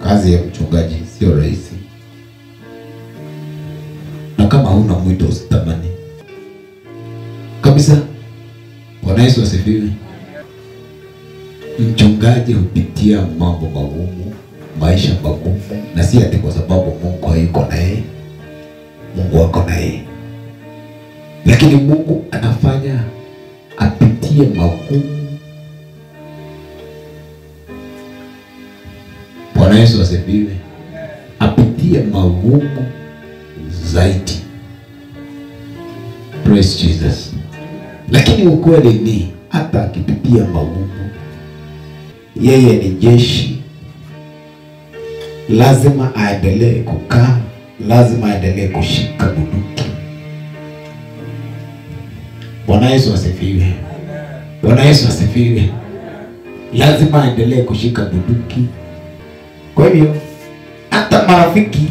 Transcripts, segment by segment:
Kazi ya mchungaji sio rahisi, na kama huna mwito usitamani kabisa. Bwana Yesu asifiwe. Mchungaji hupitia mambo magumu, maisha magumu, na si ati kwa sababu Mungu hayuko na yeye. Mungu ako na yeye, lakini Mungu anafanya apitie magumu. Bwana Yesu asifiwe, apitie magumu zaidi. Praise Jesus. Lakini ukweli ni hata akipitia magumu, yeye ni jeshi, lazima aendelee kukaa, lazima aendelee kushika bunduki. Bwana Yesu asifiwe. Bwana Yesu asifiwe. Lazima aendelee kushika bunduki. Kwa hivyo hata marafiki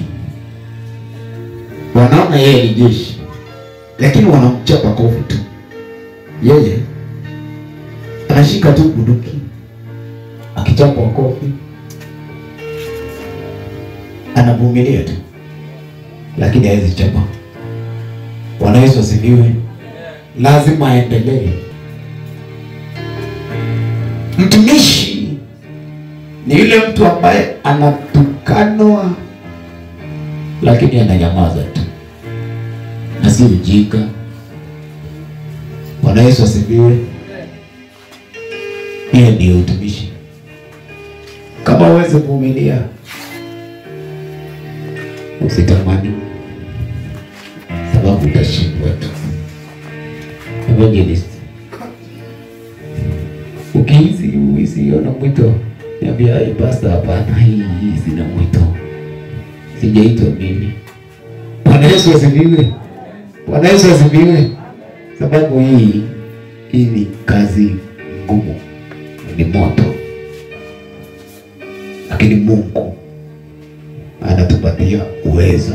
wanaona yeye ni jeshi, lakini wanamchapa kofi tu. Yeye anashika tu bunduki, akichapwa kofi anavumilia tu, lakini hawezi chapa. Bwana Yesu asifiwe. Lazima aendelee. Mtumishi ni yule mtu ambaye anatukanwa lakini ananyamaza tu na si ujinga. Bwana Yesu asifiwe. Hiyo ndio utumishi. Kama uweze kuvumilia, usitamani, sababu utashindwa tu. Evangelist, ukihisi uisiona mwito, niambia "Ai, pastor, hapana, hii hii sina mwito, sijaitwa mimi. Bwana Yesu asifiwe. Bwana Yesu asifiwe. Sababu hii hii ni kazi ngumu, ni moto, lakini Mungu anatupatia uwezo.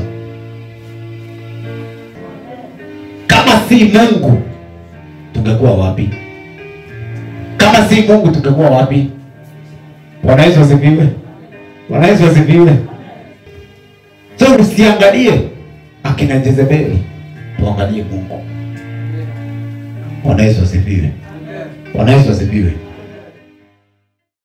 Kama si Mungu tungekuwa wapi? Kama si Mungu tungekuwa wapi? Bwana Yesu asifiwe. Bwana Yesu asifiwe. So usiangalie akina Jezebeli, tuangalie Mungu. Bwana Yesu asifiwe. Bwana Yesu asifiwe.